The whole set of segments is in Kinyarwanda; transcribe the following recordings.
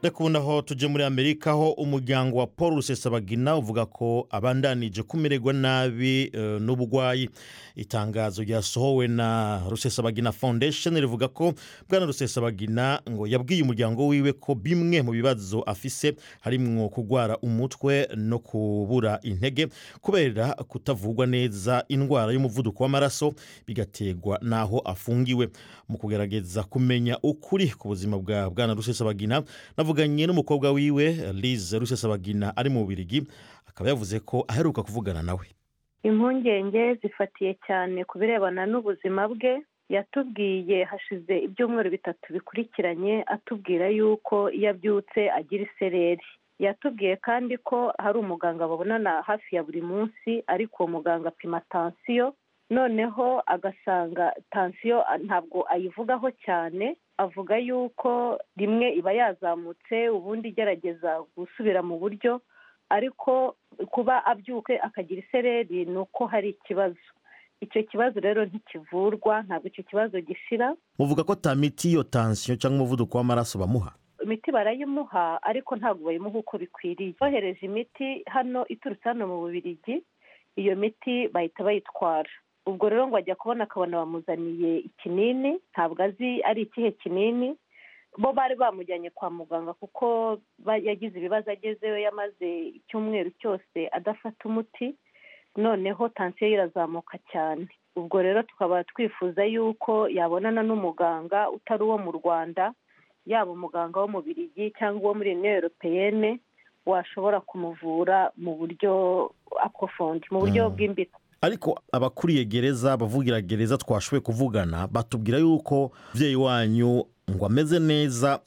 ndakunda aho tujye muri amerika aho umuryango wa paul rusesabagina uvuga ko abandanije kumererwa nabi eh, n'uburwayi itangazo ryasohowe na rusesabagina foundation rivuga ko bwana rusesabagina ngo yabwiye umuryango wiwe ko bimwe mu bibazo afise harimwo kurwara umutwe no kubura intege kubera kutavugwa neza indwara y'umuvuduko w'amaraso bigaterwa n'aho afungiwe mu kugerageza kumenya ukuri ku buzima bwa bwana rusesabagina navuganye n'umukobwa wiwe liz rusesabagina ari mu Bubiligi akaba yavuze ko aheruka kuvugana nawe impungenge zifatiye cyane ku birebana n'ubuzima bwe yatubwiye hashize ibyumweru bitatu bikurikiranye atubwira yuko iyo abyutse agira isereri yatubwiye kandi ko hari umuganga babonana hafi ya buri munsi ariko uwo muganga apima tansiyo noneho agasanga tansiyo ntabwo ayivugaho cyane avuga yuko rimwe iba yazamutse ubundi igerageza gusubira mu buryo ariko kuba abyuke akagira isereri ni uko hari ikibazo icyo kibazo rero ntikivurwa ntabwo icyo kibazo gishira muvuga ko ta miti iyo tansiyo cyangwa umuvuduko w'amaraso bamuha imiti barayimuha ariko ntabwo bayimuha uko bikwiriye bohereje imiti hano iturutse hano mu bubirigi iyo miti bahita bayitwara ubwo rero ngo ajya kubona akabona bamuzaniye ikinini ntabwo azi ari ikihe kinini bo bari bamujyanye kwa muganga kuko yagize ibibazo agezeyo yamaze icyumweru cyose adafata umuti noneho tansiyo ye irazamuka cyane ubwo rero tukaba twifuza yuko yabonana n'umuganga utari uwo mu rwanda yaba umuganga wo mu birigi cyangwa uwo muri uniyo europeyene washobora kumuvura mu buryo apofondi mu buryo bwimbitse ariko abakuriye gereza abavugira gereza twashoboye kuvugana batubwira yuko umubyeyi wanyu ngo ameze neza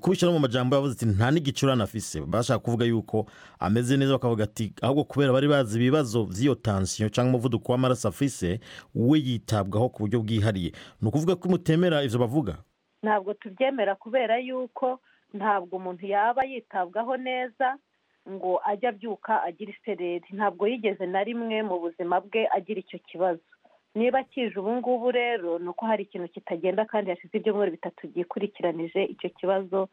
kubishyira no mu majyambere yavuze ati nta n'igicurane afise bashaka kuvuga yuko ameze neza bakavuga ati ahubwo kubera bari bazi ibibazo by'iyo tansiyo cyangwa umuvuduko w'amaraso afise we yitabwaho ku buryo bwihariye ni ukuvuga ko mutemera ibyo bavuga ntabwo tubyemera kubera yuko ntabwo umuntu yaba yitabwaho neza ngo ajye abyuka agira isereri ntabwo yigeze na rimwe mu buzima bwe agira icyo kibazo niba kije ubu ngubu rero ni uko hari ikintu kitagenda kandi hashize ibyumweru bitatu byikurikiranije icyo kibazo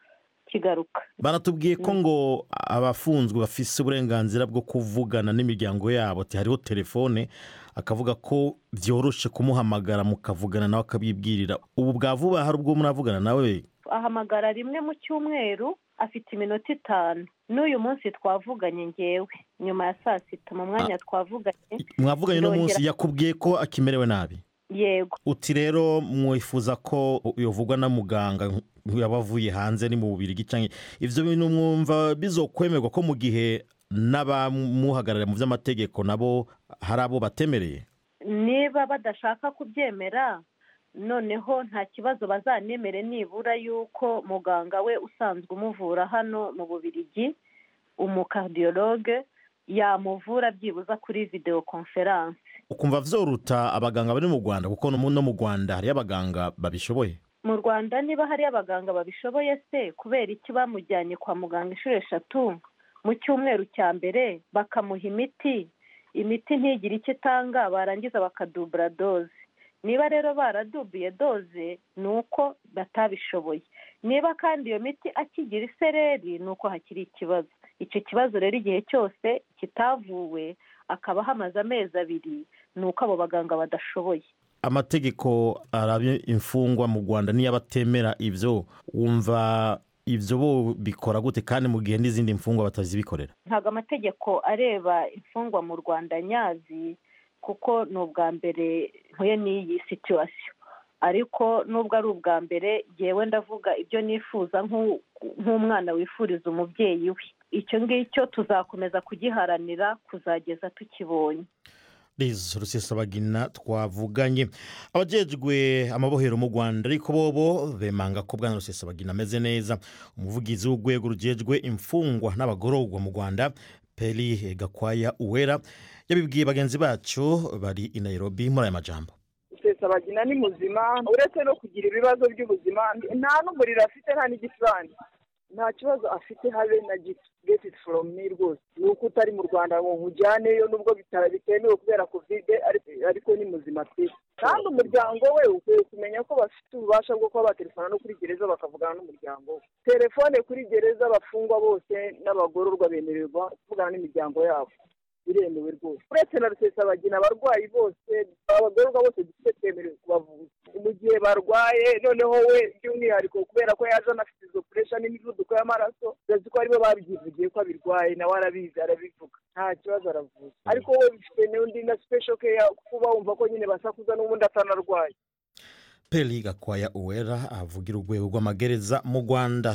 kigaruka baratubwiye ko ngo abafunzwe bafise uburenganzira bwo kuvugana n'imiryango yabo ati hariho telefone akavuga ko byoroshye kumuhamagara mukavugana nawe akabibwirira ubu bwa vuba hari ubwo muravugana nawe ahamagara rimwe mu cyumweru afite iminota itanu n'uyu munsi twavuganye ngewe nyuma ya saa sita mu mwanya twavuganye mwavuganye uno munsi yakubwiye ko akimerewe nabi yego uti rero mwifuza ko yavugwa na muganga yaba avuye hanze ni mu bubiri cyangwa ibyo bintu mwumva bizokwemerwa ko mu gihe n'abamuhagararira mu by'amategeko nabo hari abo batemereye niba badashaka kubyemera noneho nta kibazo bazanemere nibura yuko muganga we usanzwe umuvura hano mu bubirigi umukaridiyologe yamuvura byibuze kuri videwo konferanse ukumva byoruta abaganga bari mu rwanda kuko no mu rwanda hariyo abaganga babishoboye mu rwanda niba hari abaganga babishoboye se kubera iki bamujyanye kwa muganga inshuro eshatu mu cyumweru cya mbere bakamuha imiti imiti ntigire icyo itanga barangiza bakadubura doze niba rero baradubiye doze ni uko batabishoboye niba kandi iyo miti akigira isereri ni uko hakiri ikibazo icyo kibazo rero igihe cyose kitavuwe akaba hamaze amezi abiri ni uko abo baganga badashoboye amategeko arabye imfungwa mu rwanda niyo abatemera ibyo wumva ibyo bo bikora gute kandi mu gihe n'izindi mfungwa batazibikorera ntabwo amategeko areba imfungwa mu rwanda nyazi kuko ni ubwa mbere ntuye n'iyi situwasiyo ariko nubwo ari ubwa mbere yewe ndavuga ibyo nifuza nk'umwana wifuriza umubyeyi we icyo ngicyo tuzakomeza kugiharanira kuzageza tukibonye rizo rusesabagina twavuganye abajejwe amabohero mu rwanda ariko bobo bemanga ko bwana rusesabagina ameze neza umuvugizi w'urwego rugejwe imfungwa n'abagororwa mu rwanda peri gakwaya uwera yabibwiye bagenzi bacu bari i nairobi muri aya majambo rusesabagina ni muzima uretse no kugira ibibazo by'ubuzima nta n'umuriro afite nta n'igicurane nta kibazo afite habe na geti foromu mi rwose ni uko utari mu rwanda ngo nkujyaneyo nubwo bitemewe kubera kovide ariko ni muzima pe kandi umuryango we ukwiye kumenya ko bafite ububasha bwo kuba baterefona no kuri gereza bakavugana n'umuryango we telefone kuri gereza abafungwa bose n'abagororwa bemererwa kuvugana n'imiryango yabo biremewe rwose uretse na rusesabagina abarwayi bose abagororwa bose dufite twemerewe kubavuza mu gihe barwaye noneho we by'umwihariko kubera ko yaje anafite izo puresha n'imivuduko y'amaraso urazi ko aribo babyivugiye ko abirwaye nawe arabizi arabivuga nta kibazo aravuza ariko we bifite n'undi na sipesho keya kuba wumva ko nyine basakuza n'ubundi atanarwaye peri gakwaya uwera avugira urwego rw'amagereza mu rwanda